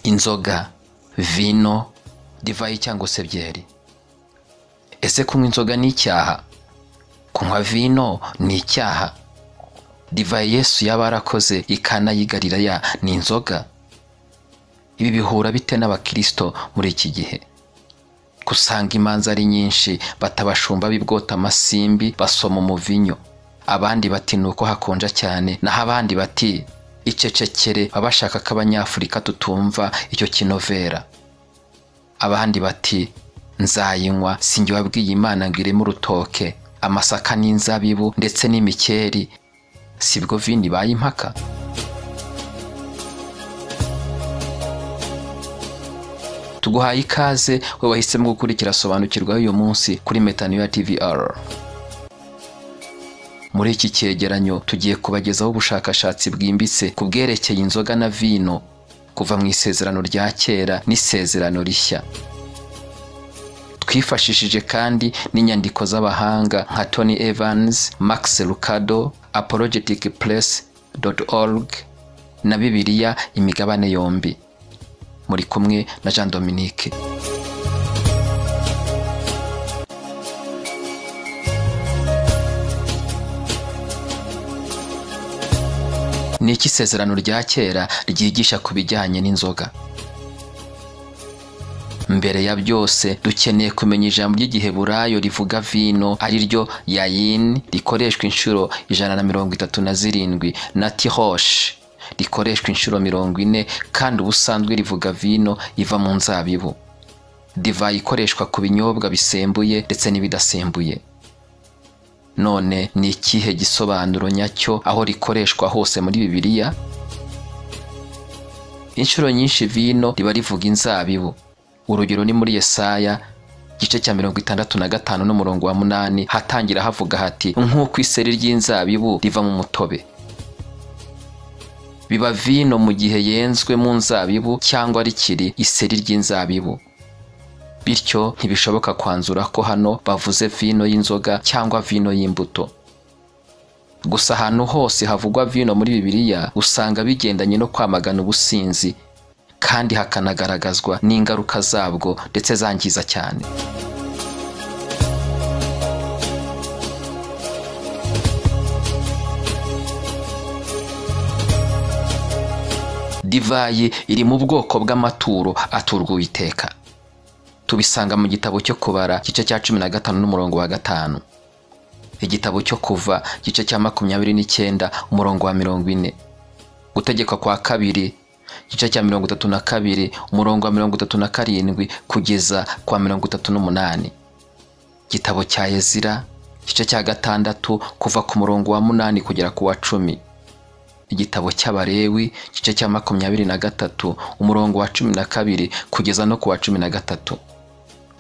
inzoga vino divayi cyangwa se byeri ese kunywa inzoga ni icyaha kunywa vino ni icyaha divayi yesu yaba yarakoze ikanayigarira ya ni inzoga ibi bihura bite n'abakirisito muri iki gihe usanga imanza ari nyinshi batabashumba bibwota amasimbi basoma umuvinyo abandi bati ni uko hakonja cyane naho abandi bati icecekere baba bashaka ko abanyafurika tutumva icyo kinovera abandi bati nzayinywa sinjye wabwiye imana ngo ireme urutoke amasaka n'inzabibu ndetse n'imikeri sibwo vini bayimpaka tuguhaye ikaze we wahisemo gukurikira sobanukirwaho uyu munsi kuri metaniya tvr muri iki cyegeranyo tugiye kubagezaho ubushakashatsi bwimbitse ku bwerekeye inzoga na vino kuva mu isezerano rya kera n'isezerano rishya twifashishije kandi n'inyandiko z'abahanga nka tony evans max lucado apologetic press org na bibiliya imigabane yombi muri kumwe na jean dominique ni iki isezerano rya kera ryigisha ku bijyanye n'inzoga mbere ya byose dukeneye kumenya ijambo ry'igiheburayo rivuga vino ari ryo yayini rikoreshwa inshuro ijana na mirongo itatu na zirindwi na tihoshi rikoreshwa inshuro mirongo ine kandi ubusanzwe rivuga vino iva mu nzabibu divayi ikoreshwa ku binyobwa bisembuye ndetse n'ibidasembuye none ni ikihe gisobanuro nyacyo aho rikoreshwa hose muri bibiliya inshuro nyinshi vino riba rivuga inzabibu urugero ni muri yesaya igice cya mirongo itandatu na gatanu n'umurongo wa munani hatangira havuga hati nk'uko iseri ry'inzabibu riva mu mutobe biba vino mu gihe yenzwe mu nzabibu cyangwa rikiri iseri ry'inzabibu bityo ntibishoboka kwanzura ko hano bavuze vino y'inzoga cyangwa vino y'imbuto gusa ahantu hose havugwa vino muri bibiliya usanga bigendanye no kwamagana ubusinzi kandi hakanagaragazwa n'ingaruka zabwo ndetse zangiza cyane divayi iri mu bwoko bw'amaturo aturwa uwiteka tubisanga mu gitabo cyo kubara igice cya cumi na gatanu n'umurongo wa gatanu igitabo cyo kuva igice cya makumyabiri n'icyenda umurongo wa mirongo ine gutegekwa kwa kabiri igice cya mirongo itatu na kabiri umurongo wa mirongo itatu na karindwi kugeza kwa mirongo itatu n'umunani igitabo cya ezira igice cya gatandatu kuva ku murongo wa munani kugera ku wa cumi igitabo cy'abarewi igice cya makumyabiri na gatatu umurongo wa cumi na kabiri kugeza no ku wa cumi na gatatu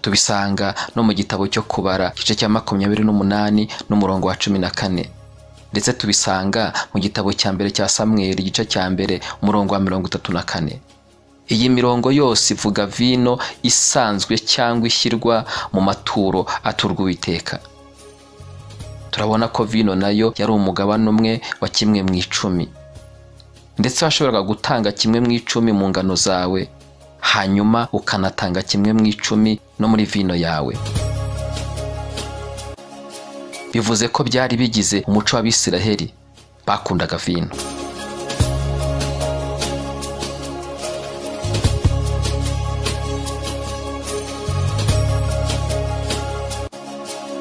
tubisanga no mu gitabo cyo kubara igice cya makumyabiri n'umunani n'umurongo wa cumi na kane ndetse tubisanga mu gitabo cya mbere cya samweri igice cya mbere umurongo wa mirongo itatu na kane iyi mirongo yose ivuga vino isanzwe cyangwa ishyirwa mu maturo aturwa uwiteka turabona ko vino nayo yari umugabane umwe wa kimwe mu icumi ndetse washoboraga gutanga kimwe mu icumi mu ngano zawe hanyuma ukanatanga kimwe mu icumi no muri vino yawe bivuze ko byari bigize umuco w'abisiraheli bakundaga vino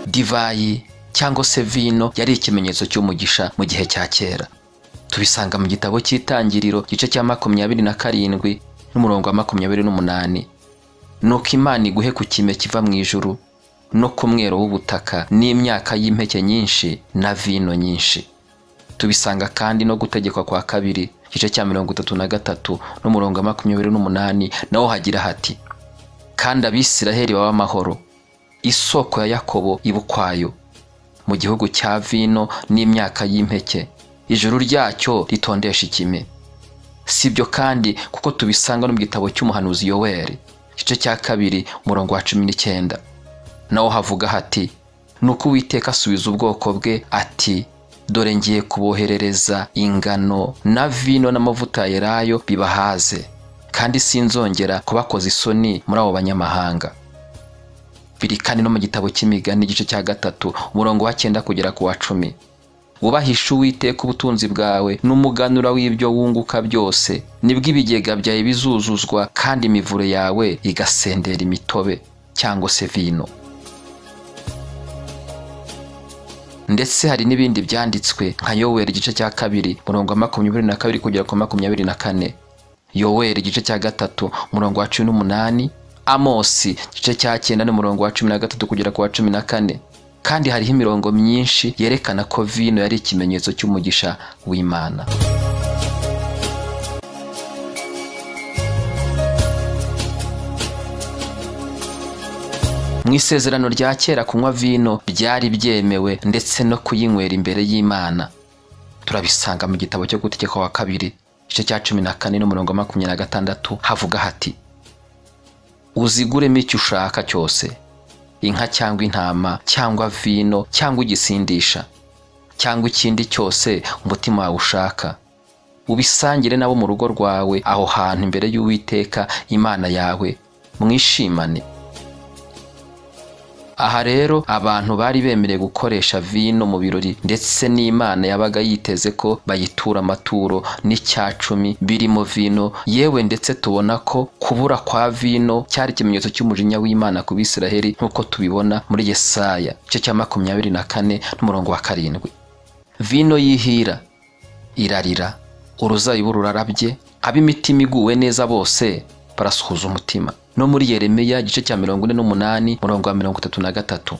divayi cyangwa se vino yari ikimenyetso cy'umugisha mu gihe cya kera tubisanga mu gitabo cy'itangiriro igice cya makumyabiri na karindwi n'umurongo wa makumyabiri n'umunani nuko imana iguhe ku kime kiva mu ijuru no ku mwero w'ubutaka n'imyaka y'impeke nyinshi na vino nyinshi tubisanga kandi no gutegekwa kwa kabiri igice cya mirongo itatu na gatatu n'umurongo wa makumyabiri n'umunani naho hagira hati kandi abisiraheli baba amahoro isoko ya yakobo iba ukwayo mu gihugu cya vino n'imyaka y'impeke ijuru ryacyo ritondesha ikime si byo kandi kuko tubisanga no mu gitabo cy'umuhanuzi yoweri igice cya kabiri umurongo wa cumi n'icyenda naho havuga hati nuko uwiteka asubiza ubwoko bwe ati dore ngiye kuboherereza ingano na vino n'amavuta ya elayo bibahaze kandi sinzongera kubakoza isoni muri abo banyamahanga biri kandi no mu gitabo cy'imigani igice cya gatatu umurongo wa cyenda kugera ku wa cumi wubahishe uwiteka ubutunzi bwawe n'umuganura w'ibyo wunguka byose nibwo ibigega byawe bizuzuzwa kandi imivure yawe igasendera imitobe cyangwa se vino ndetse hari n'ibindi byanditswe nka yoweri igice cya kabiri murongo wa makumyabiri na kabiri kugera ku makumyabiri na kane yoweri igice cya gatatu murongo wa cumi n'umunani amosi igice cya cyenda n'umurongo wa cumi na gatatu kugera ku wa cumi na kane kandi hariho imirongo myinshi yerekana ko vino yari ikimenyetso cy'umugisha w'imana mu isezerano rya kera kunywa vino byari byemewe ndetse no kuyinywera imbere y'imana turabisanga mu gitabo cyo gutegeka wa kabiri igice cya cumi na kane n'umurongo wa makumyabiri na gatandatu havuga hati uziguremo icyo ushaka cyose inka cyangwa intama cyangwa vino cyangwa igisindisha cyangwa ikindi cyose umutima wawe ushaka ubisangire nabo mu rugo rwawe aho hantu imbere y'uwiteka imana yawe mwishimane aha rero abantu bari bemerewe gukoresha vino mu birori ndetse n'imana yabaga yiteze ko bayitura amaturo n'icyacumi birimo vino yewe ndetse tubona ko kubura kwa vino cyari ikimenyetso cy'umujinya w'imana ku bisiraheri nk'uko tubibona muri yesaya igice cya makumyabiri na kane n'umurongo wa karindwi vino yihira irarira uruzabibu rurarabye ab'imitima iguwe neza bose barasuhuza umutima no muri Yeremiya igice cya mirongo ine n'umunani murongo wa mirongo itatu na gatatu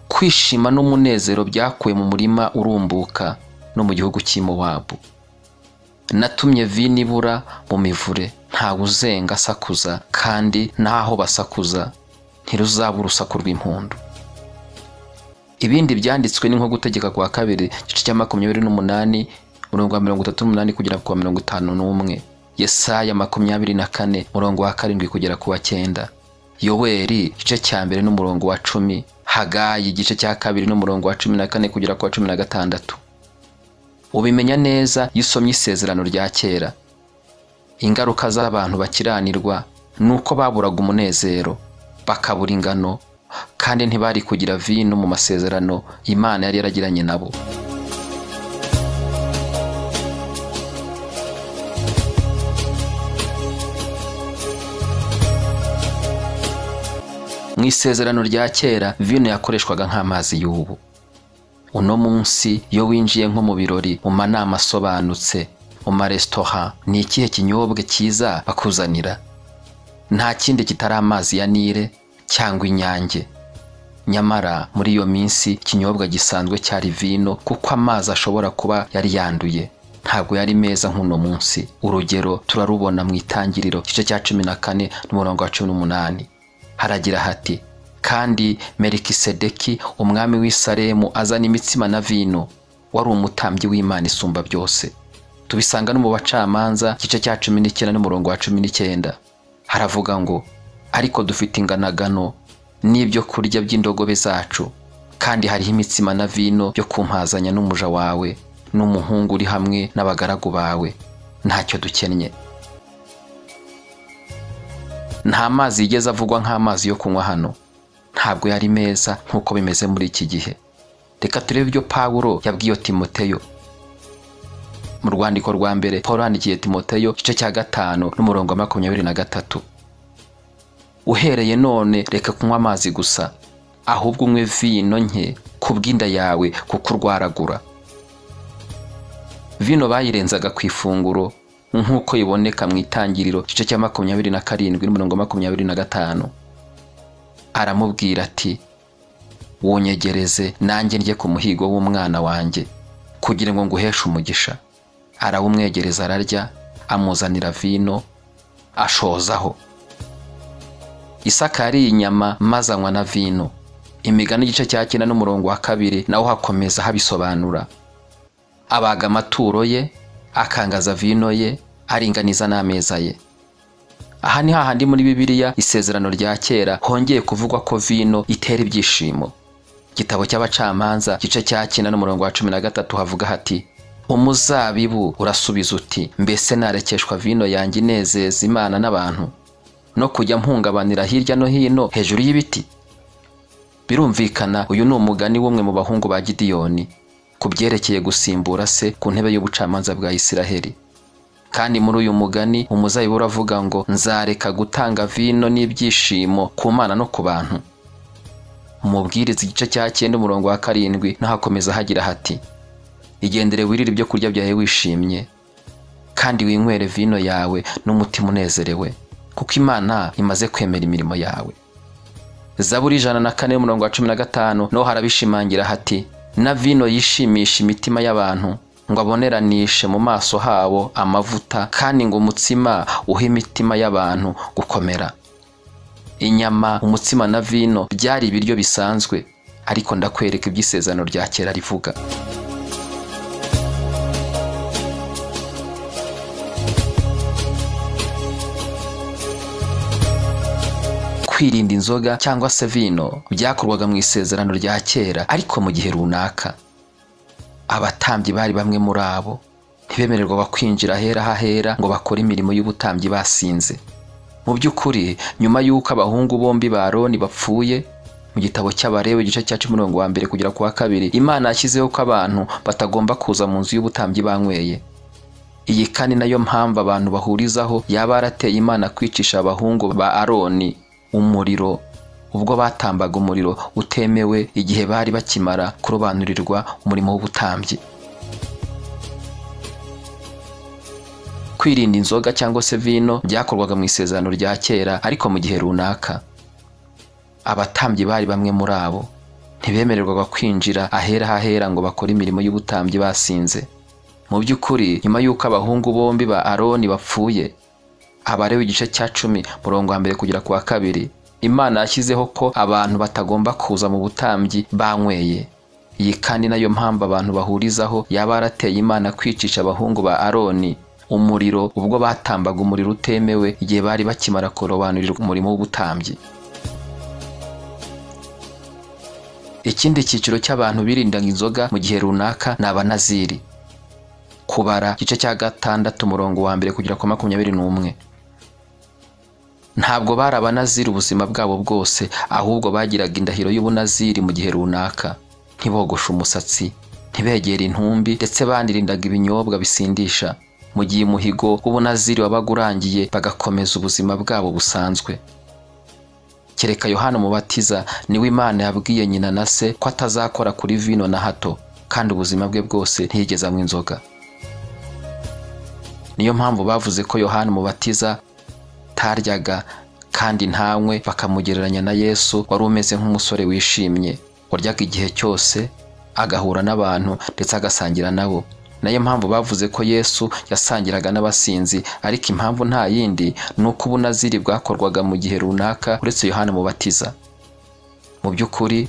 kwishima n'umunezero byakuwe mu murima urumbuka no mu gihugu cy'imowabu natumye vino ibura mu mivure ntawe uzenga asakuza kandi n'aho basakuza ntiruzaba urusaku rw'impundu ibindi byanditswe ni nko gutegeka kwa kabiri igice cya makumyabiri n'umunani murongo wa mirongo itatu n'umunani kugera ku wa mirongo itanu n'umwe yesaya makumyabiri na kane murongo wa karindwi kugera ku wa cyenda yoweri igice cya mbere n'umurongo wa cumi hagayi igice cya kabiri n'umurongo wa cumi na kane kugera ku wa cumi na gatandatu ubimenya neza iyo usomye isezerano rya kera ingaruka z'abantu bakiranirwa ni uko baburaga umunezero bakabura ingano kandi ntibari kugira vino mu masezerano imana yari yaragiranye nabo mu isezerano rya kera vino yakoreshwaga nk'amazi y'ubu uno munsi iyo winjiye nko mu birori mu manama asobanutse mu maresitora ni ikihe kinyobwa cyiza bakuzanira nta kindi kitari amazi ya nile cyangwa inyange nyamara muri iyo minsi ikinyobwa gisanzwe cyari vino kuko amazi ashobora kuba yari yanduye ntabwo yari meza nk'uno munsi urugero turarubona mu itangiriro igice cya cumi na kane n'umurongo wa cumi n'umunani haragira hati kandi merikisedeki umwami w'i Salemu azana imitsima na vino wari umutambyi w'imana isumba byose tubisanga no mu bacamanza igice cya cumi n'icyenda n'umurongo wa cumi n'icyenda haravuga ngo ariko dufite inganagano n'ibyo kurya by'indogobe zacu kandi hariho imitsima na vino byo kumpazanya n'umuja wawe n'umuhungu uri hamwe n'abagaragu bawe ntacyo dukennye nta mazi yigeze avugwa nk'amazi yo kunywa hano ntabwo yari meza nk'uko bimeze muri iki gihe reka turebe ibyo pawuro yabwiye timoteyo mu rwandiko rwa mbere paul yandikiye timoteyo igice cya gatanu n'umurongo wa makumyabiri na gatatu uhereye none reka kunywa amazi gusa ahubwo unywe vino nke ku bw'inda yawe kuko urwaragura vino bayirenzaga ku ifunguro nk'uko iboneka mu itangiriro igice cya makumyabiri na karindwi n'umurongo wa makumyabiri na gatanu aramubwira ati wonyegereze nanjye ndye ku muhigo w'umwana wanjye kugira ngo nguheshe umugisha arawumwegereza ararya amuzanira vino ashozaho isaka yariye inyama maze anywa na vino imigani igice cya cyenda n'umurongo wa kabiri nawo hakomeza habisobanura abaga amaturo ye akangaza vino ye aringaniza n'ameza ye aha ni hahandi muri bibiliya isezerano rya kera hongeye kuvugwa ko vino itera ibyishimo igitabo cy'abacamanza gice cya cyenda n'umurongo wa cumi na gatatu havuga hati umuzabibu urasubiza uti mbese narekeshwa vino yanjye inezeza imana n'abantu no kujya mpungabanira hirya no hino hejuru y'ibiti birumvikana uyu ni umugani w'umwe mu bahungu ba gidiyoni ku byerekeye gusimbura se ku ntebe y'ubucamanza bwa isiraheli kandi muri uyu mugani umuzabibu uravuga ngo nzareka gutanga vino n'ibyishimo ku mana no ku bantu umubwiriza igice cya cyenda umurongo wa karindwi naho hakomeza hagira hati igendere wirire ibyo kurya byawe wishimye kandi winywere vino yawe n'umutima unezerewe kuko imana imaze kwemera imirimo yawe zaburi ijana na kane umurongo wa cumi na gatanu naho harabishimangira hati na vino yishimisha imitima y'abantu ngo aboneranishe mu maso habo amavuta kandi ngo umutsima uhe imitima y'abantu gukomera inyama umutsima na vino byari ibiryo bisanzwe ariko ndakwereka iby'isezerano rya kera rivuga kwirinda inzoga cyangwa se vino byakorwaga mu isezerano rya kera ariko mu gihe runaka abatambyi bari bamwe muri abo ntibemererwa kwinjira ahera hahera ngo bakore imirimo y'ubutambyi basinze mu by'ukuri nyuma y'uko abahungu bombi ba Aroni bapfuye mu gitabo cy'abarewe igice cya cumi wa mbere kugera ku wa kabiri imana yashyizeho ko abantu batagomba kuza mu nzu y'ubutambyi banyweye iyi kandi nayo mpamvu abantu bahurizaho yaba yarateye imana kwicisha abahungu ba aroni umuriro ubwo batambaga umuriro utemewe igihe bari bakimara kurobanurirwa umurimo w'ubutambyi kwirinda inzoga cyangwa se vino byakorwaga mu isezerano rya kera ariko mu gihe runaka abatambyi bari bamwe muri abo ntibemererwaga kwinjira ahera hahera ngo bakore imirimo y'ubutambyi basinze mu by'ukuri nyuma y'uko abahungu bombi ba aroni bapfuye abarewe igice cya cumi murongo wa mbere kugera ku wa kabiri imana yashyizeho ko abantu batagomba kuza mu butambyi banyweye iyi kandi nayo mpamvu abantu bahurizaho yaba yarateye imana kwicisha abahungu ba aroni umuriro ubwo batambaga umuriro utemewe igihe bari bakimara kurobanurira umurimo w'ubutambyi ikindi cyiciro cy'abantu birindaga inzoga mu gihe runaka ni abanaziri kubara igice cya gatandatu umurongo wa mbere kugera ku makumyabiri n'umwe ntabwo bari abanaziri ubuzima bwabo bwose ahubwo bagiraga indahiro y'ubunaziri mu gihe runaka ntibogoshe umusatsi ntibegere intumbi ndetse banirindaga ibinyobwa bisindisha mu gihe umuhigo w'ubunaziri wabaga urangiye bagakomeza ubuzima bwabo busanzwe kereka yohana umubatiza niwe imana yabwiye nyina na se ko atazakora kuri vino na hato kandi ubuzima bwe bwose ntiyigeze anywa inzoga niyo mpamvu bavuze ko yohani umubatiza taryaga kandi ntanywe bakamugereranya na yesu wari umeze nk'umusore wishimye waryaga igihe cyose agahura n'abantu ndetse agasangira nabo nayo mpamvu bavuze ko yesu yasangiraga n'abasinzi ariko impamvu nta yindi ni uko ubunaziri bwakorwaga mu gihe runaka uretse yohani umubatiza mu by'ukuri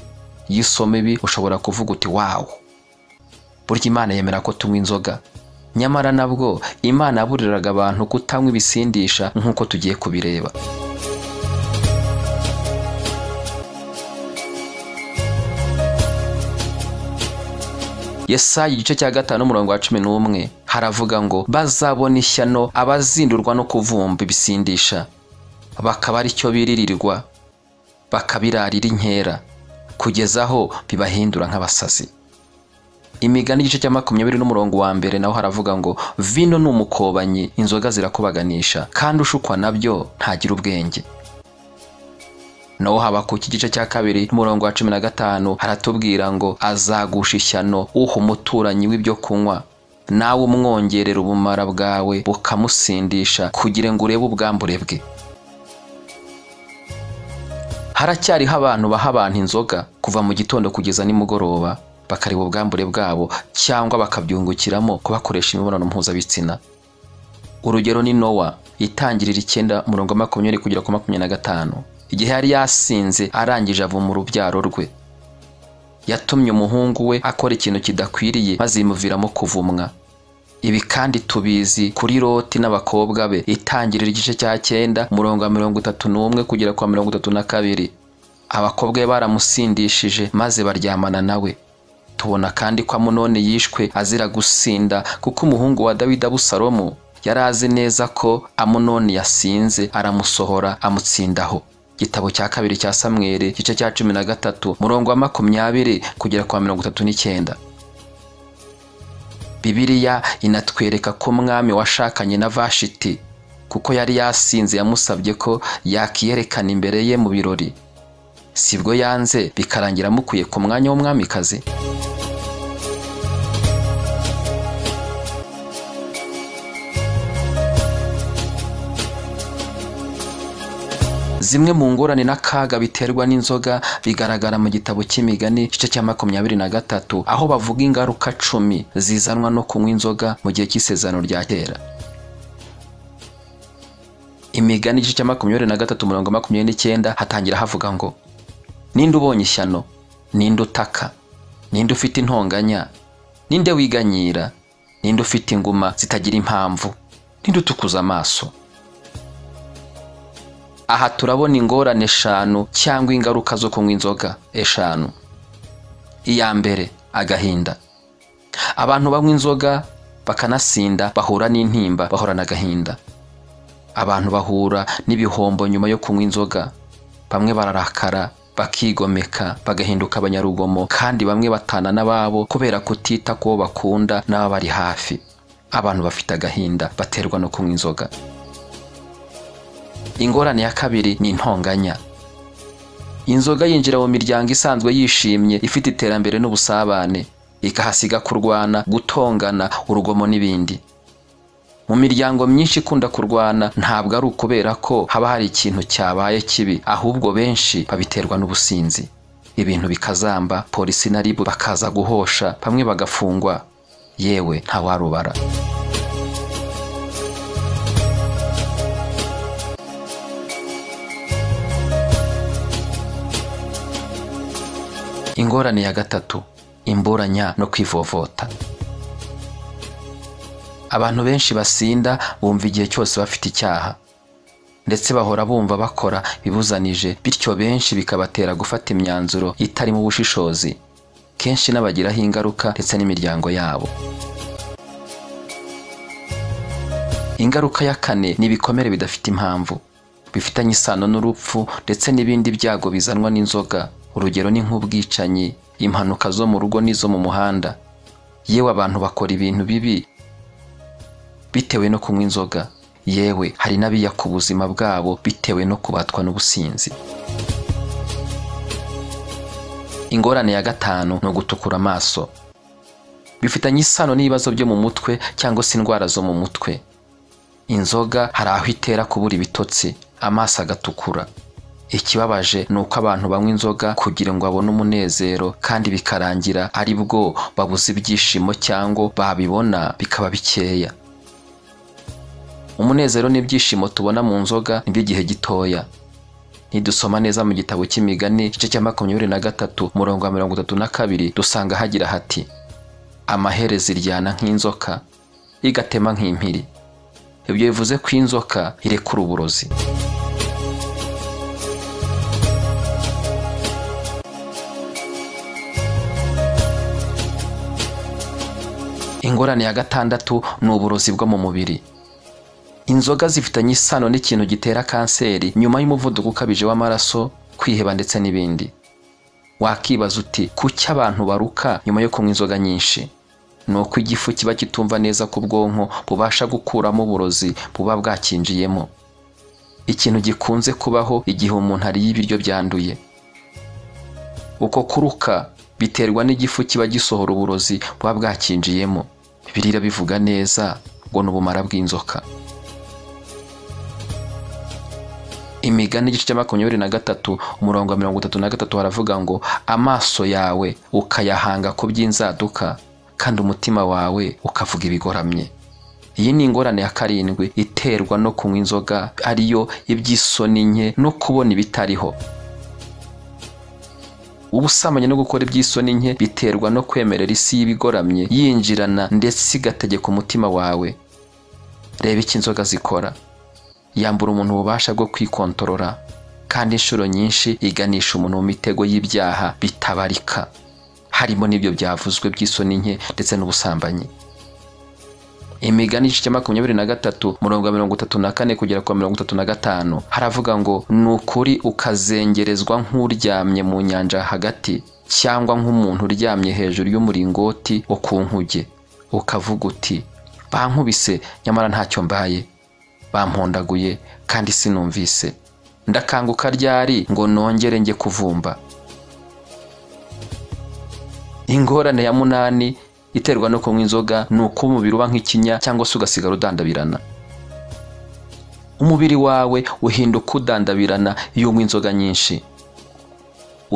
iyo usoma ibi ushobora kuvuga uti wawu burya imana yemera ko tunywa inzoga nyamara nabwo imana yaburiraga abantu kutanywa ibisindisha nk'uko tugiye kubireba yesayi igice cya gatanu umurongo wa cumi n'umwe haravuga ngo bazabona ishyano abazindurwa no kuvumba ibisindisha bakaba ari cyo biririrwa bakabirarira inkera kugeza aho bibahindura nk'abasazi imigani igice cya makumyabiri n'umurongo wa mbere naho haravuga ngo vino ni umukobanyi inzoga zirakubaganisha kandi ushukwa nabyo ntagira ubwenge naho haba ku iki gice cya kabiri n'umurongo wa cumi na gatanu haratubwira ngo azagusha ishyano uha umuturanyi w'ibyo kunywa nawe umwongerera ubumara bwawe bukamusindisha kugira ngo urebe ubwambure bwe haracyariho abantu baha abantu inzoga kuva mu gitondo kugeza nimugoroba bakareba ubwambure bwabo cyangwa bakabyungukiramo kubakoresha imibonano mpuzabitsina urugero ni nowa itangirira icyenda murongo makumyabiri kugera ku makumyabiri na gatanu igihe yari yasinze arangije avuma urubyaro rwe yatumye umuhungu we akora ikintu kidakwiriye maze yimuviramo kuvumwa ibi kandi tubizi kuri loti n'abakobwa be itangirira igice cya cyenda murongo wa mirongo itatu n'umwe kugera kwa mirongo itatu na kabiri abakobwa be baramusindishije maze baryamana nawe tubona kandi ko amunoni yishwe azira gusinda kuko umuhungu wa dawidi abusalomu yari azi neza ko amunoni yasinze aramusohora amutsindaho igitabo cya kabiri cya samweli igice cya cumi na gatatu murongo wa makumyabiri kugera kwa mirongo itatu n'icyenda bibiliya inatwereka ko umwami washakanye na vashiti kuko yari yasinze yamusabye ko yakiyerekana imbere ye mu birori sibwo yanze bikarangira mukwiye ku mwanya w'umwamikazi zimwe mu ngorane n'akaga biterwa n'inzoga bigaragara mu gitabo cy'imigani igice cya makumyabiri na gatatu aho bavuga ingaruka cumi zizanwa no kunywa inzoga mu gihe cy'isezerano rya kera imigani igice cya makumyabiri na gatatu mirongo makumyabiri n'icyenda hatangira havuga ngo ninde ubonye ishyano ninde utaka ninde ufite intonganya ninde wiganyira ninde ufite inguma zitagira impamvu ninde utukuza amaso aha turabona ingorane eshanu cyangwa ingaruka zo kunywa inzoga eshanu iya mbere agahinda abantu banywa inzoga bakanasinda bahura n'intimba bahorana agahinda abantu bahura n'ibihombo nyuma yo kunywa inzoga bamwe bararakara bakigomeka bagahinduka abanyarugomo kandi bamwe batana n'ababo kubera kutita ku bo bakunda n'ababari hafi abantu bafite agahinda baterwa no kunywa inzoga ingorane ya kabiri ni intonganya inzoga yinjira mu miryango isanzwe yishimye ifite iterambere n'ubusabane ikahasiga kurwana gutongana urugomo n'ibindi mu miryango myinshi ikunda kurwana ntabwo ari ukubera ko haba hari ikintu cyabaye kibi ahubwo benshi babiterwa n'ubusinzi ibintu bikazamba polisi na ribu bakaza guhosha bamwe bagafungwa yewe ntawarubara ingorane ya gatatu imburanya no kwivovota abantu benshi basinda bumva igihe cyose bafite icyaha ndetse bahora bumva bakora bibuzanije bityo benshi bikabatera gufata imyanzuro itarimo ubushishozi kenshi n'abagiraho ingaruka ndetse n'imiryango yabo ingaruka ya kane ni ibikomere bidafite impamvu bifitanye isano n'urupfu ndetse n'ibindi byago bizanwa n'inzoga urugero ni nk'ubwicanyi impanuka zo mu rugo n'izo mu muhanda yewe abantu bakora ibintu bibi bitewe no kunywa inzoga yewe hari n'abijya ku buzima bwabo bitewe no kubatwa n'ubusinzi ingorane ya gatanu ni ugutukura amaso bifitanye isano n'ibibazo byo mu mutwe cyangwa se indwara zo mu mutwe inzoga hari aho itera kubura ibitotsi amaso agatukura ikibabaje ni uko abantu banywa inzoga kugira ngo babone umunezero kandi bikarangira ari bwo babuze ibyishimo cyangwa babibona bikaba bikeya umunezero n'ibyishimo tubona mu nzoga ni by'igihe gitoya nidusoma neza mu gitabo cy'imigani igice cya makumyabiri na gatatu murongo wa mirongo itatu na kabiri dusanga hagira hati amahereza iryana nk'inzoka igatema nk'impiri ibyo bivuze ko inzoka irekura uburozi ingorane ya gatandatu ni uburozi bwo mu mubiri inzoga zifitanye isano n'ikintu gitera kanseri nyuma y'umuvuduko ukabije w'amaraso kwiheba ndetse n'ibindi wakibaza uti kuki abantu baruka nyuma yo kunywa inzoga nyinshi ni uko igifu kiba kitumva neza ku bwonko bubasha gukuramo uburozi buba bwakinjiyemo ikintu gikunze kubaho igihe umuntu ariye ibiryo byanduye uko kuruka biterwa n'igifu kiba gisohora uburozi buba bwakinjiyemo birira bivuga neza ngo ni ubumara bw'inzoka imigani igice cya makumyabiri na gatatu umurongo wa mirongo itatu na gatatu haravuga ngo amaso yawe ukayahanga ku by'inzaduka kandi umutima wawe ukavuga ibigoramye iyi ni ingorane ya karindwi iterwa no kunywa inzoga ariyo iby'isoni nke no kubona ibitariho ubusamanye no gukora iby'isoni nke biterwa no kwemerera isi y'ibigoramye yinjirana ndetse igategeka umutima wawe reba icyo inzoga zikora yambura umuntu ububasha bwo kwikontorora kandi inshuro nyinshi iganisha umuntu mu mitego y'ibyaha bitabarika harimo n'ibyo byavuzwe by'isoni nke ndetse n'ubusambanyi imigani igice cya makumyabiri na gatatu murongo wa mirongo itatu na kane kugera ku wa mirongo itatu na gatanu haravuga ngo ni ukuri ukazengerezwa nk'uryamye mu nyanja hagati cyangwa nk'umuntu uryamye hejuru y'umuringoti wo ku nkuge ukavuga uti bankubise nyamara ntacyo mbaye bampondaguye kandi sinumvise ndakanguka ryari ngo nongere njye kuvumba ingorane ya munani iterwa no kunywa inzoga ni uko umubiri uba nk'ikinya cyangwa se ugasigara udandabirana umubiri wawe uhinduka udandabirana iyo unywa inzoga nyinshi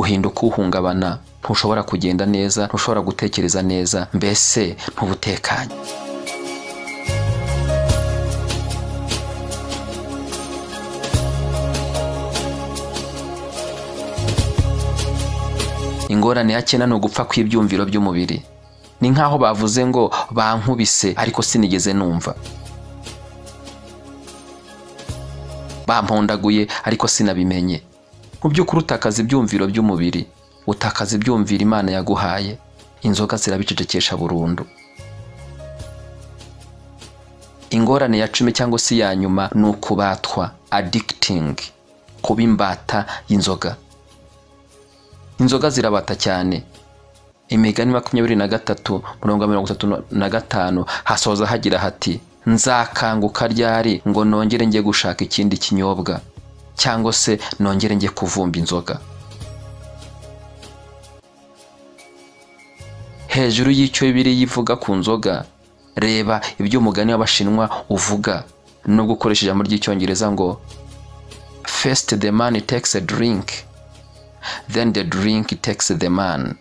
uhinduka uhungabana ntushobora kugenda neza ntushobora gutekereza neza mbese ntubutekanye ingorane ya cyenda ni ugupfa kw'ibyumviro by'umubiri ni nk'aho bavuze ngo bankubise ariko sinigeze numva bampondaguye ariko sinabimenye mu by'ukuri utakaza ibyumviro by'umubiri utakaza ibyumviro imana yaguhaye inzoga zirabicecekesha burundu ingorane ya cumi cyangwa se iya nyuma ni ukubatwa adikitingi kuba imbata y'inzoga inzoga zirabata cyane imigani makumyabiri na gatatu mirongo mirongo itatu na gatanu hasoza hagira hati nzakanguka ryari ngo nongere njye gushaka ikindi kinyobwa cyangwa se nongere njye kuvumba inzoga hejuru y'icyo biri yivuga ku nzoga reba ibyo umugani w'abashinwa uvuga nubwo ukoresheje ijambo ry'icyongereza ngo fesite the man takes a drink then the drink takes the man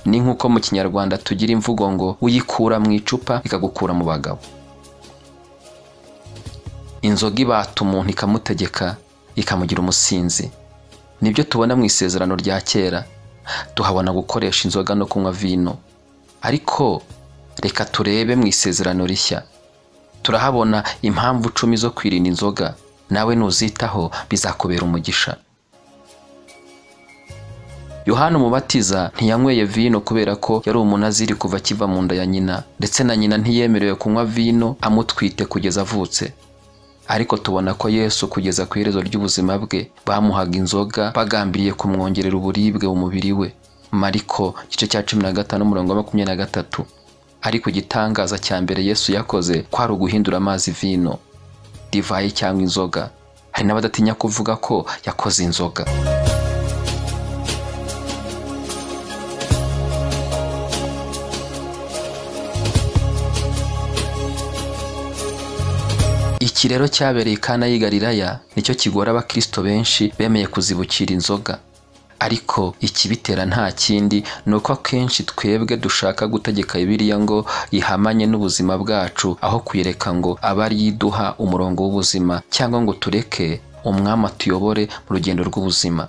ni nk'uko mu kinyarwanda tugira imvugo ngo uyikura mu icupa ikagukura mu bagabo inzoga ibata umuntu ikamutegeka ikamugira umusinzi nibyo tubona mu isezerano rya kera tuhabona gukoresha inzoga no kunywa vino ariko reka turebe mu isezerano rishya turahabona impamvu icumi zo kwirinda inzoga nawe nuzitaho bizakubera umugisha yohana umubatiza ntiyanyweye vino kubera ko yari umunaziri kuva akiva mu nda ya nyina ndetse na nyina ntiyemerewe kunywa vino amutwite kugeza avutse ariko tubona ko yesu kugeza ku iherezo ry'ubuzima bwe bamuhaga inzoga bagambiriye kumwongerera uburibwe mu mubiri we mariko igice cya cumi na gatanu umurongo wa makumyabiri na gatatu ariko igitangaza cya mbere yesu yakoze kwari uguhindura amazi vino divayi cyangwa inzoga hari n'abadatinya kuvuga ko yakoze inzoga iki rero cyabereye kana y'igalilaya nicyo kigora abakristo benshi bemeye kuzibukira inzoga ariko ikibitera nta kindi ni uko akenshi twebwe dushaka gutegeka bibiriya ngo ihamanye n'ubuzima bwacu aho kuyereka ngo abe ari iduha umurongo w'ubuzima cyangwa ngo tureke umwami atuyobore mu rugendo rw'ubuzima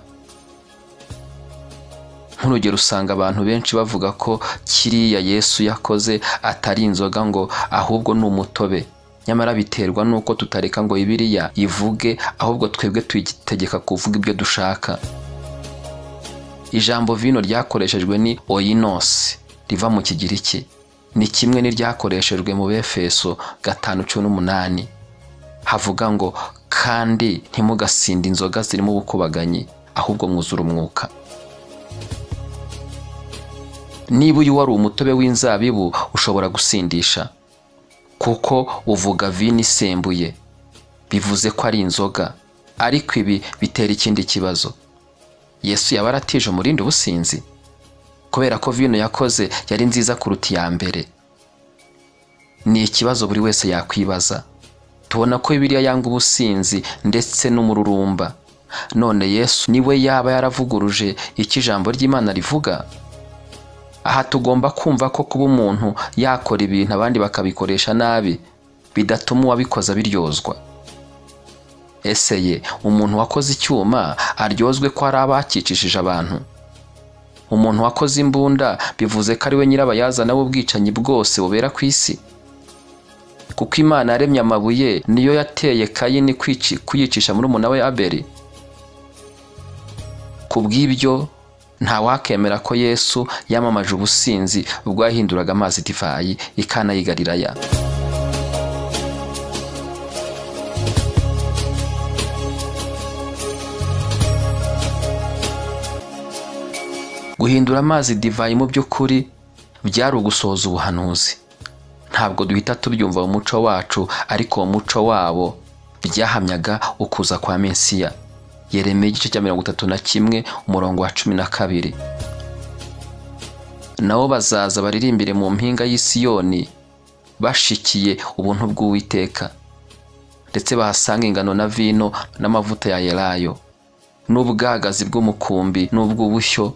nk'urugero usanga abantu benshi bavuga ko kiriya yesu yakoze atari inzoga ngo ahubwo ni umutobe nyamara biterwa n'uko tutareka ngo ibiriya ivuge ahubwo twebwe tuyitegeka kuvuga ibyo dushaka ijambo vino ryakoreshejwe ni oyinosi riva mu kigiriki ni kimwe n'iryakoreshejwe mu befeso gatanu cumi n'umunani havuga ngo kandi ntimugasinde inzoga zirimo ubukubaganyi ahubwo mwuzura umwuka niba uyu wari umutobe w'inzabibu ushobora gusindisha kuko uvuga vino isembuye bivuze ko ari inzoga ariko ibi bitera ikindi kibazo yesu yaba aratije umurindi ubusinzi kubera ko vino yakoze yari nziza kuruta iya mbere ni ikibazo buri wese yakwibaza tubona ko biriya yanga ubusinzi ndetse n'umururumba none yesu niwe yaba yaravuguruje icyo ijambo ry'imana rivuga aha tugomba kumva ko kuba umuntu yakora ibintu abandi bakabikoresha nabi bidatuma uwabikoze abiryozwa eseye umuntu wakoze icyuma aryozwe ko ari abakicishije abantu umuntu wakoze imbunda bivuze ko ari we nyirabayazana w'ubwicanyi bwose bubera ku isi kuko imana yaremye amabuye niyo yateye kayini kuyicisha muri we aberi ku bw'ibyo nta wakemera ko yesu yamamaje ubusinzi ubwo yahinduraga amazi divayi ikana yigariraya guhindura amazi divayi mu by'ukuri byari ugusohoza ubuhanuzi ntabwo duhita tubyumva mu muco wacu ariko uwo muco wabo byahamyaga ukuza kwa mesiya yeremeye igice cya mirongo itatu na kimwe umurongo wa cumi na kabiri nabo bazaza baririmbire mu mpinga y'isiyoni bashikiye ubuntu bw'uwiteka ndetse bahasanga ingano na vino n'amavuta ya yelayo n'ubwagazi bw'umukumbi n'ubw'ubushyo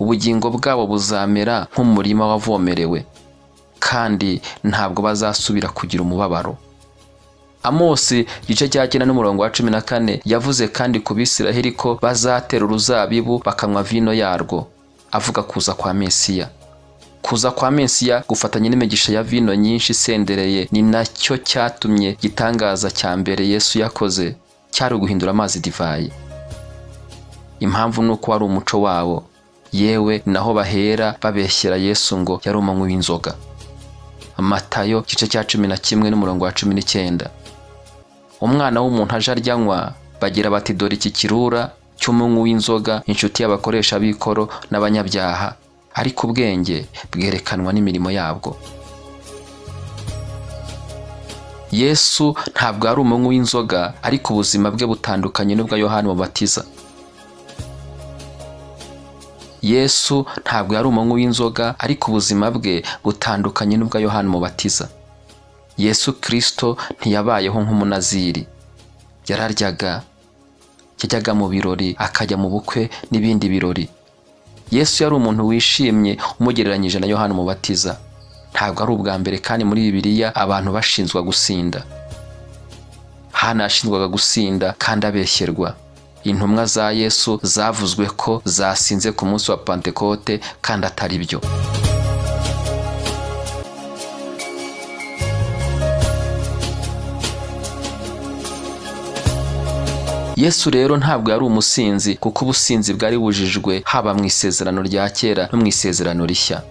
ubugingo bwabo buzamera nk'umurima wavomerewe kandi ntabwo bazasubira kugira umubabaro amosi igice cya cyenda n'umurongo wa cumi na kane yavuze kandi ku bisiraheli ko bazatera uruzabibu bakanywa vino yarwo avuga kuza kwa mesiya kuza kwa mesiya gufatanya n'imigisha ya vino nyinshi isendereye ni nacyo cyatumye igitangaza cya mbere yesu yakoze cyari uguhindura amazi divayi impamvu ni uko wari umuco wabo yewe ni naho bahera babeshyera yesu ngo yari umunywi w'inzoga matayo igice cya cumi na kimwe n'umurongo wa cumi n'icyenda umwana w'umuntu aje aryanywa bagira bati dore iki kirura cy'umunywi w'inzoga inshuti y'abakoresha b'ikoro n'abanyabyaha ariko ubwenge bwerekanwa n'imirimo yabwo yesu ntabwo ari umunywi w'inzoga ariko ubuzima bwe butandukanye n'ubwa yohani mubatiza yesu ntabwo yari umunywi w'inzoga ariko ubuzima bwe butandukanye n'ubwa yohani mubatiza yesu kirisito ntiyabayeho nk'umunaziri yararyaga yajyaga mu birori akajya mu bukwe n'ibindi birori yesu yari umuntu wishimye umugereranyije na yohani mubatiza ntabwo ari ubwa mbere kandi muri bibiliya abantu bashinzwa gusinda hano yashinjwaga gusinda kandi abeshyerwa intumwa za yesu zavuzwe ko zasinze ku munsi wa pantekote kandi atari byo yesu rero ntabwo yari umusinzi kuko ubusinzi bwari bujijwe haba mu isezerano rya kera no mu isezerano rishya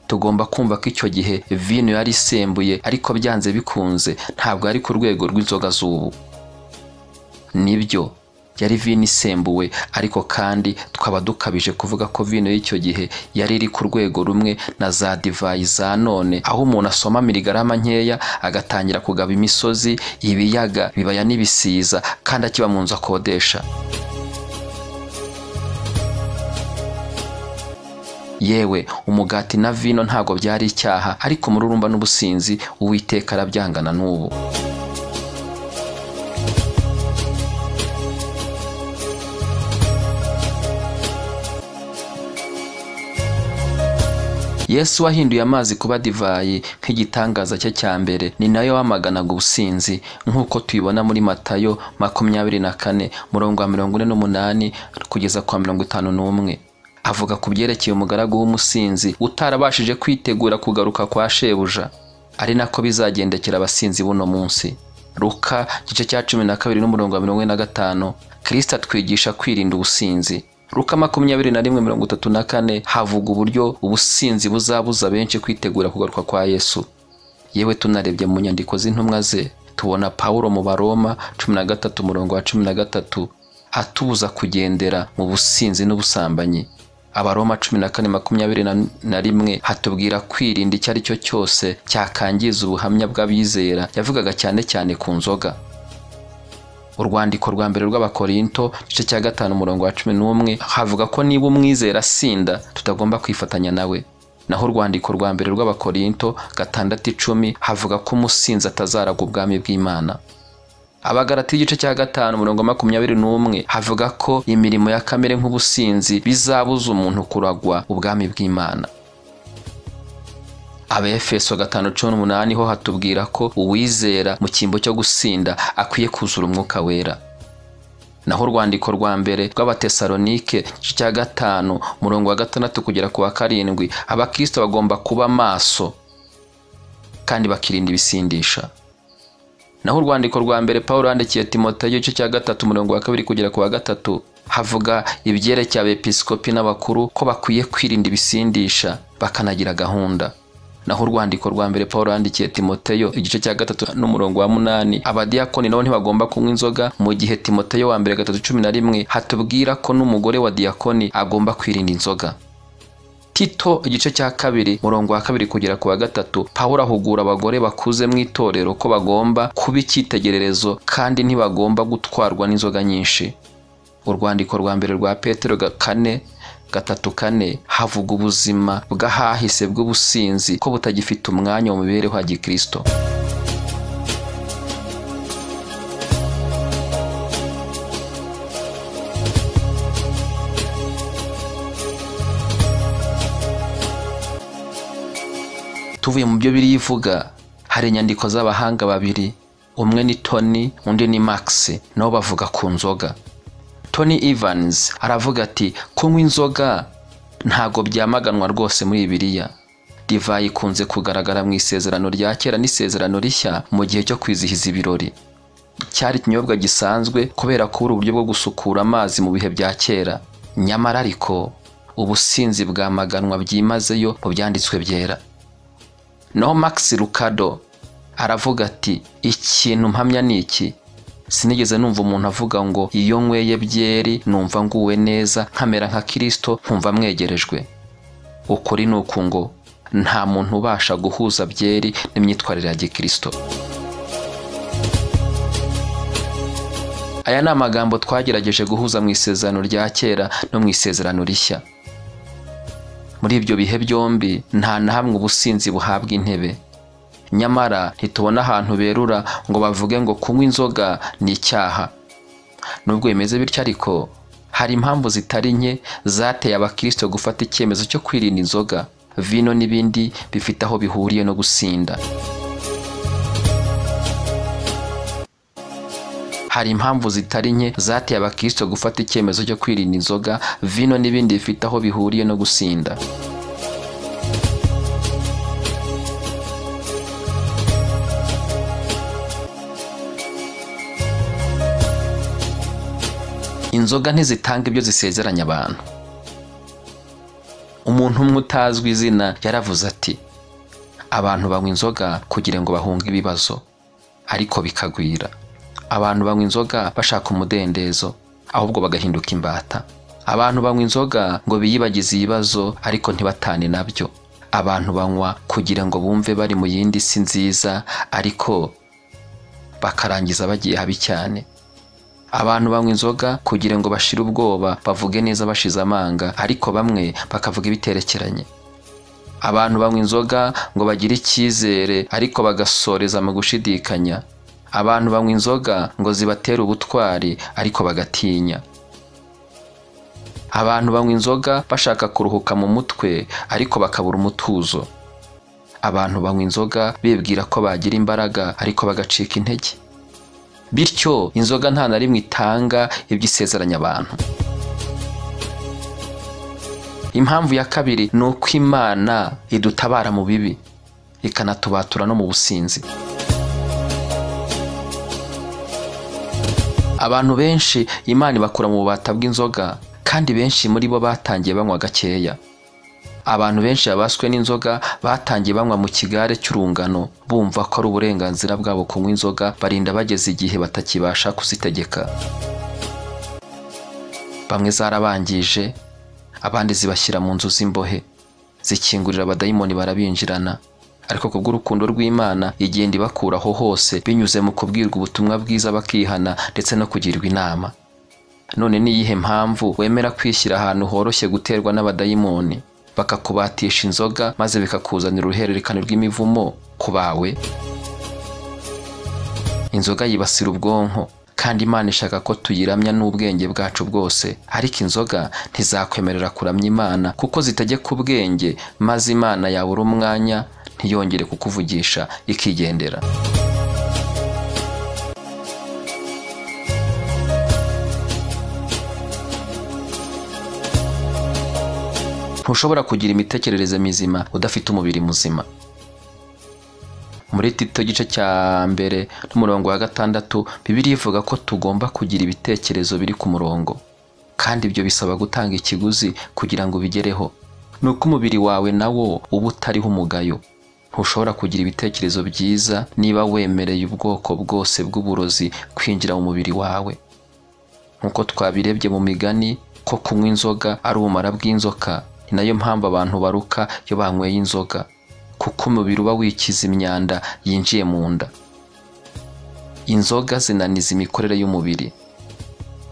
tugomba kumva ko icyo gihe vino yari isembuye ariko byanze bikunze ntabwo yari ku rwego rw'inzoga z'ubu nibyo yari vino isembuwe ariko kandi twaba dukabije kuvuga ko vino y'icyo gihe yari iri ku rwego rumwe na za divayi za none aho umuntu asoma miligarama nkeya agatangira kugaba imisozi ibiyaga bibaya n'ibisiza kandi akiba mu nzu akodesha yewe umugati na vino ntabwo byari icyaha ariko umururumba n'ubusinzi uwiteka arabyangana n'ubu yesu wahinduye amazi kuba divayi nk'igitangaza cye cya mbere ni nayo wamaganaga ubusinzi nk'uko tubibona muri matayo makumyabiri na kane murongo wa mirongo ine n'umunani kugeza kwa mirongo itanu n'umwe avuga ku byerekeye umugaragu w'umusinzi utarabashije kwitegura kugaruka kwa shebuja ari nako bizagendekera abasinzi buno munsi ruka igice cya cumi na kabiri n'umurongo wa mirongo ine na gatanu kirisita atwigisha kwirinda ubusinzi ruka makumyabiri na rimwe mirongo itatu na kane havuga uburyo ubusinzi buzabuza benshi kwitegura kugaruka kwa yesu yewe tunarebye mu nyandiko z'intumwa ze tubona pawulo mu baroma cumi na gatatu umurongo wa cumi na gatatu atubuza kugendera mu businzi n'ubusambanyi abaroma cumi na kane makumyabiri na rimwe hatubwira kwirinda icyo ari cyo cyose cyakangiza ubuhamya bw'abizera yavugaga cyane cyane ku nzoga urwandiko rwa mbere rw'abakorinto igice cya gatanu umurongo wa cumi n'umwe havuga ko niba umwizera asinda tutagomba kwifatanya nawe naho urwandiko rwa mbere rw'abakorinto gatandatu icumi havuga ko umusinzi atazaraga ubwami bw'imana abagarati igice cya gatanu umurongo makumyabiri n'umwe havuga ko imirimo ya kamere nk'ubusinzi bizabuza umuntu kuragwa ubwami bw'imana abefeso gatanu cumi n'umunani ho hatubwira ko uwizera mu cyimbo cyo gusinda akwiye kuzura umwuka wera naho urwandiko rwa mbere rw'abatesalonike cya gatanu murongo wa gatandatu kugera ku wa karindwi abakristo bagomba kuba maso kandi bakirinda ibisindisha naho urwandiko rwa mbere paul yandikiye timoteyo igice cya gatatu umurongo wa kabiri kugera ku wa gatatu havuga ibyerekeye abepiskopi n'abakuru ko bakwiye kwirinda ibisindisha bakanagira gahunda naho urwandiko rwa mbere paul yandikiye timoteyo igice cya gatatu n'umurongo wa munani abadiyakoni nabo ntibagomba kunywa inzoga mu gihe timoteyo wa mbere gatatu cumi na rimwe hatubwira ko n'umugore wa diyakoni agomba kwirinda inzoga tito igice cya kabiri murongo wa kabiri kugera ku wa gatatu pawulo ahugura abagore bakuze mu itorero ko bagomba kuba icyitegererezo kandi ntibagomba gutwarwa n'inzoga nyinshi urwandiko rwa mbere rwa petero kane gatatu kane havuga ubuzima bw'ahahise bw'ubusinzi ko butagifite umwanya mu mibereho ya gikristo tuvuye mu byo biri ivuga hari inyandiko z'abahanga babiri umwe ni tony undi ni max nabo bavuga ku nzoga tony evans aravuga ati kunywa inzoga ntago byamaganwa rwose muri bibiliya divayi ikunze kugaragara mu isezerano rya kera n'isezerano rishya mu gihe cyo kwizihiza ibirori cyari ikinyobwa gisanzwe kubera kubura uburyo bwo gusukura amazi mu bihe bya kera nyamara ariko ubusinzi bwamaganwa byimazeyo mu byanditswe byera naho max rukado aravuga ati ikintu mpamya ni iki sinigeze numva umuntu avuga ngo iyo nyweye byeri numva nguwe neza nkamera nka kirisito nkumva mwegerejwe ukuri ni uku ngo nta muntu ubasha guhuza byeri n'imyitwarire ya gikirisito aya ni amagambo twagerageje guhuza mu isezerano rya kera no mu isezerano rishya muri ibyo bihe byombi nta na hamwe ubusinzi buhabwa intebe nyamara ntitubona ahantu berura ngo bavuge ngo kunywa inzoga ni icyaha nubwo bimeze bityo ariko hari impamvu zitari nke zateye abakirisito gufata icyemezo cyo kwirinda inzoga vino n'ibindi bifite aho bihuriye no gusinda hari impamvu zitari nke zateye abakirisito gufata icyemezo cyo kwirinda inzoga vino n'ibindi bifite aho bihuriye no gusinda inzoga ntizitanga ibyo zisezeranya abantu umuntu umwe utazwi izina yaravuze ati abantu banywa inzoga kugira ngo bahunge ibibazo ariko bikagwira abantu banywa inzoga bashaka umudendezo ahubwo bagahinduka imbata abantu banywa inzoga ngo biyibagize ibibazo ariko ntibatane nabyo abantu banywa kugira ngo bumve bari mu yindi si nziza ariko bakarangiza bagiye habi cyane abantu banywa inzoga kugira ngo bashire ubwoba bavuge neza bashize amanga ariko bamwe bakavuga ibiterekeranye abantu banywa inzoga ngo bagire icyizere ariko bagasoreza mu gushidikanya abantu banywa inzoga ngo zibatere ubutwari ariko bagatinya abantu banywa inzoga bashaka kuruhuka mu mutwe ariko bakabura umutuzo abantu banywa inzoga bibwira ko bagira imbaraga ariko bagacika intege bityo inzoga nta na rimwe itanga ibyo isezeranya abantu impamvu ya kabiri ni uko imana idutabara mu bibi ikanatubatura no mu businzi abantu benshi imana ibakura mu bubata bw'inzoga kandi benshi muri bo batangiye banywa gakeya abantu benshi babaswe n'inzoga batangiye banywa mu kigare cy'urungano bumva ko ari uburenganzira bwabo kunywa inzoga barinda bageze igihe batakibasha kuzitegeka bamwe zarabangije abandi zibashyira mu nzu z'imbohe zikingurira abadayimoni barabinjirana ariko ku bw'urukundo rw'imana igenda ibakuraho hose binyuze mu kubwirwa ubutumwa bwiza bakihana ndetse no kugirwa inama none ni iyihe mpamvu wemera kwishyira ahantu horoshye guterwa n'abadayimoni bakakubatisha inzoga maze bikakuzanira uruhererekane rw'imivumo ku bawe inzoga yibasira ubwonko kandi imana ishaka ko tuyiramya n'ubwenge bwacu bwose ariko inzoga ntizakwemerera kuramya imana kuko zitegeka ubwenge maze imana yabura umwanya ntiyongere kukuvugisha ikigendera ntushobora kugira imitekerereze mizima udafite umubiri muzima muri tito gice cya mbere n'umurongo wa gatandatu bibiri ivuga ko tugomba kugira ibitekerezo biri ku murongo kandi ibyo bisaba gutanga ikiguzi kugira ngo ubigereho ni uko umubiri wawe nawo uba utariho umugayo ntushobora kugira ibitekerezo byiza niba wemereye ubwoko bwose bw'uburozi kwinjira mu mubiri wawe nk'uko twabirebye mu migani ko kunywa inzoga ari ubumara bw'inzoka ni nayo mpamvu abantu baruka iyo banyweye inzoga kuko umubiri uba wikiza imyanda yinjiye mu nda inzoga zinaniza imikorere y'umubiri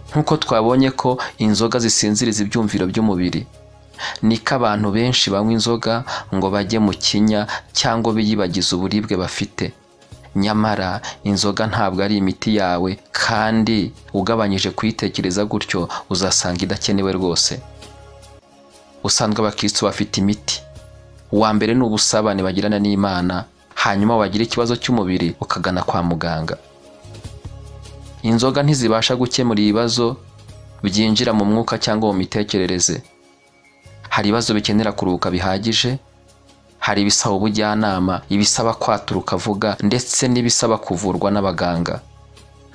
nk'uko twabonye ko inzoga zisinziriza ibyumviro by'umubiri niko abantu benshi banywa inzoga ngo bajye mu kinya cyangwa biyibagize uburibwe bafite nyamara inzoga ntabwo ari imiti yawe kandi ugabanyije kuyitekereza gutyo uzasanga idakenewe rwose usanzwe abakristo bafite imiti uwa mbere ni ubusabane bagirana n'imana hanyuma wagira ikibazo cy'umubiri ukagana kwa muganga inzoga ntizibasha gukemura ibibazo byinjira mu mwuka cyangwa mu mitekerereze hari ibibazo bikenera kuruhuka bihagije hari ibisaba ubujyanama ibisaba kwatura ukavuga ndetse n'ibisaba kuvurwa n'abaganga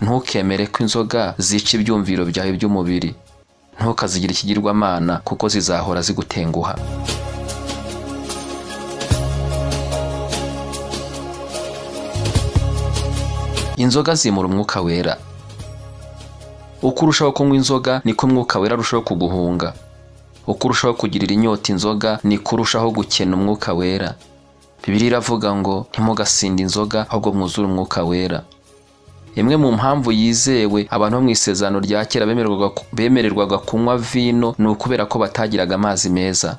ntukemere ko inzoga zica ibyumviro byawe by'umubiri ntukazigire ikigirwamana kuko zizahora zigutenguha inzoga zimura umwuka wera uko urushaho kunywa inzoga niko umwuka wera arushaho kuguhunga uko urushaho kugirira inyota inzoga niko urushaho gukena umwuka wera bibiri iravuga ngo ntimugasinde inzoga ahubwo mwuzure umwuka wera imwe mu mpamvu yizewe abantu bo mu isezerano rya kera bemererwaga kunywa vino ni ukubera ko batagiraga amazi meza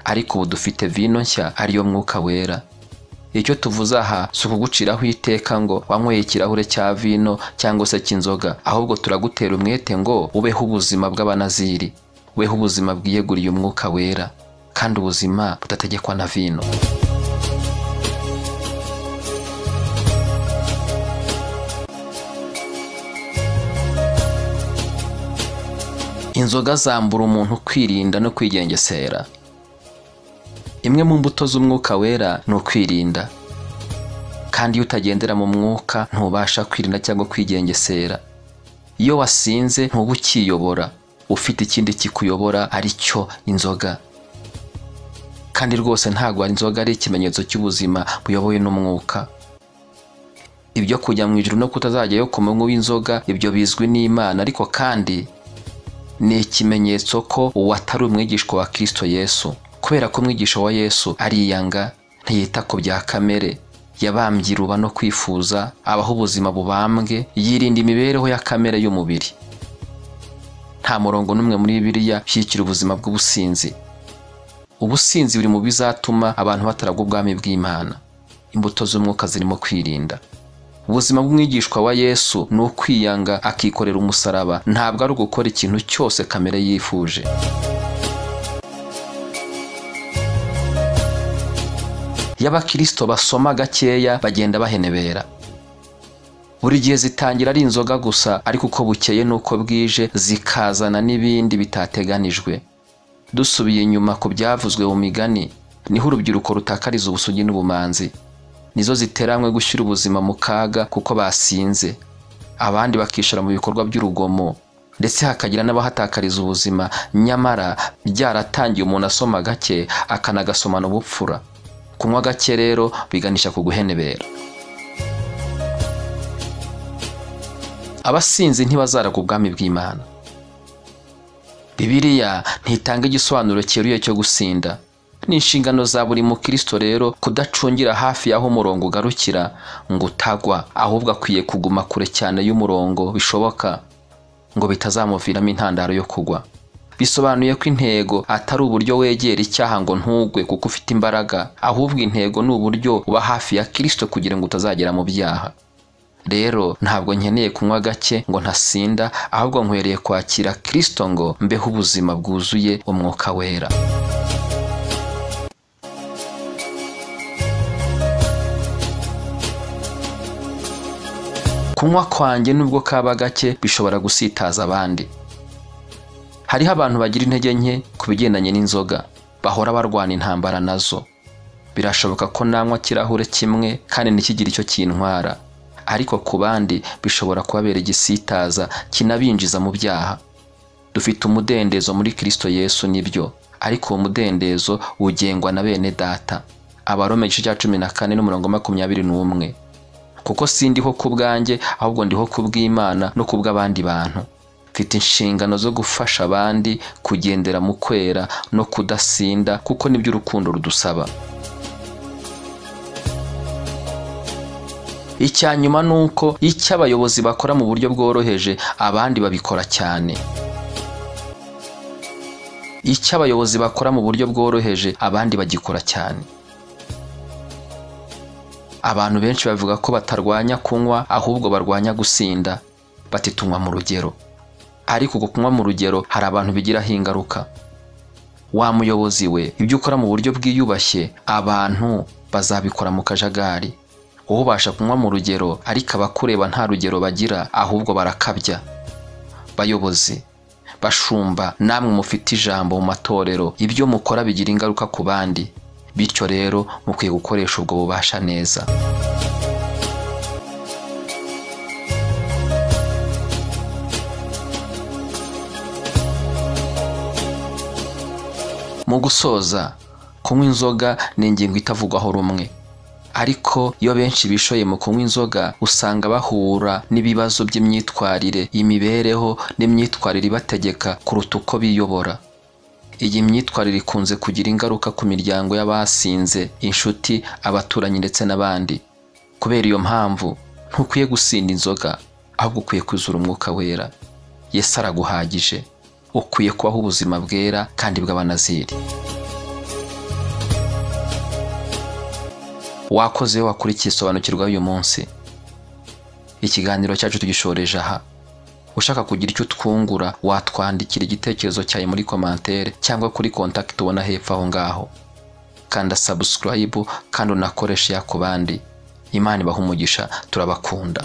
ariko ubu dufite vino nshya ariyo mwuka wera icyo tuvuze aha si ukuguciraho iteka ngo wanyweye ikirahure cya vino cyangwa se cy'inzoga ahubwo turagutera umwete ngo ubeho ubuzima bw'abanaziri weho ubuzima bwiyeguriye umwuka wera kandi ubuzima budategekwa na vino inzoga zambura umuntu kwirinda no kwigengesera imwe mu mbuto z'umwuka wera ni ukwirinda kandi iyo utagendera mu mwuka ntubasha kwirinda cyangwa kwigengesera iyo wasinze ntuba ukiyobora ufite ikindi kikuyobora ari cyo inzoga kandi rwose ntabwo inzoga ari ikimenyetso cy'ubuzima buyobowe n'umwuka ibyo kujya mu ijoro no kutazajyayo ku manywa w'inzoga ibyo bizwi n'imana ariko kandi ni ikimenyetso ko uwo atari umwigishwa wa kirisito yesu kubera ko umwigisha wa yesu ariyanga ntiyita ku bya kamere yabambye iruba no kwifuza abaho ubuzima bubambwe yirinda imibereho ya kamere y'umubiri nta murongo n'umwe muri biriya ushyigikira ubuzima bw'ubusinzi ubusinzi buri mu bizatuma abantu bataragwa ubwami bw'imana imbuto z'umwuka zirimo kwirinda ubuzima bw'umwigishwa wa yesu ni ukwiyanga akikorera umusaraba ntabwo ari ugukora ikintu cyose kamere yifuje iyo abakirisito basoma gakeya bagenda bahenebera buri gihe zitangira ari inzoga gusa ariko uko bukeye n'uko bwije zikazana n'ibindi bitateganijwe dusubiye inyuma ku byavuzwe mu migani niho urubyiruko rutakariza ubusugi n'ubumanzi nizo ziteranwe gushyira ubuzima mu kaga kuko basinze abandi bakishara mu bikorwa by'urugomo ndetse hakagira n'abahatakariza ubuzima nyamara byaratangiye umuntu asoma gake akanagasomana ubupfura kunywa gake rero biganisha ku guhenebera abasinzi ntibazaraga ubwami bw'imana bibiliya ntitanga igisobanuro cyeruye cyo gusinda ni inshingano za buri mukristo rero kudacungira hafi y'aho umurongo ugarukira ngo utagwa ahubwo akwiye kuguma kure cyane y'umurongo bishoboka ngo bitazamuviramo intandaro yo kugwa bisobanuye ko intego atari uburyo wegera icyaha ngo ntugwe kuko ufite imbaraga ahubwo intego ni uburyo uba hafi ya kirisito kugira ngo utazagera mu byaha rero ntabwo nkeneye kunywa gake ngo ntasinda ahubwo nkwereye kwakira kirisito ngo mbeho ubuzima bwuzuye umwuka wera kunywa kwanjye nubwo kaba gake bishobora gusitaza abandi hariho abantu bagira intege nke ku bigendanye n'inzoga bahora barwana intambara nazo birashoboka ko nanywa kirahure kimwe kandi ntikigire icyo kintwara ariko ku bandi bishobora kubabera igisitaza kinabinjiza mu byaha dufite umudendezo muri kirisito yesu nibyo ariko uwo mudendezo ugengwa na bene data abarome igice cya cumi na kane n'umurongo makumyabiri n'umwe kuko sindiho ku bwanjye ahubwo ndiho ku bw'imana no ku bw'abandi bantu mfite inshingano zo gufasha abandi kugendera mu kwera no kudasinda kuko nibyo urukundo rudusaba icya nyuma ni uko icyo abayobozi bakora mu buryo bworoheje abandi babikora cyane icyo abayobozi bakora mu buryo bworoheje abandi bagikora cyane abantu benshi bavuga ko batarwanya kunywa ahubwo barwanya gusinda bati tunywa mu rugero ariko uko kunywa mu rugero hari abantu bigiraho ingaruka wa muyobozi we ibyo ukora mu buryo bwiyubashye abantu bazabikora mu kajagari ubasha kunywa mu rugero ariko abakureba nta rugero bagira ahubwo barakabya bayobozi bashumba namwe mufite ijambo mu matorero ibyo mukora bigira ingaruka ku bandi bityo rero mukwiye gukoresha ubwo bubasha neza mu gusoza kunywa inzoga ni ingingo itavugwaho rumwe ariko iyo benshi bishoye mu kunywa inzoga usanga bahura n'ibibazo by'imyitwarire imibereho n'imyitwarire ibategeka kuruta uko biyobora iyi myitwarire ikunze kugira ingaruka ku miryango y'abasinze inshuti abaturanyi ndetse n'abandi kubera iyo mpamvu ntukwiye gusinda inzoga ahubwo ukwiye kuzura umwuka wera yesi araguhagije ukwiye kubaho ubuzima bwera kandi bw'abanaziri wakoze wakurikiye sobanukirwa uyu munsi ikiganiro cyacu tugishoreje aha ushaka kugira icyo twungura watwandikira igitekerezo cyawe muri komantere cyangwa kuri kontakiti ubona hepfo aho ngaho kanda sabusikarayibu kandi unakoreshe iya ku bandi imana ibaha umugisha turabakunda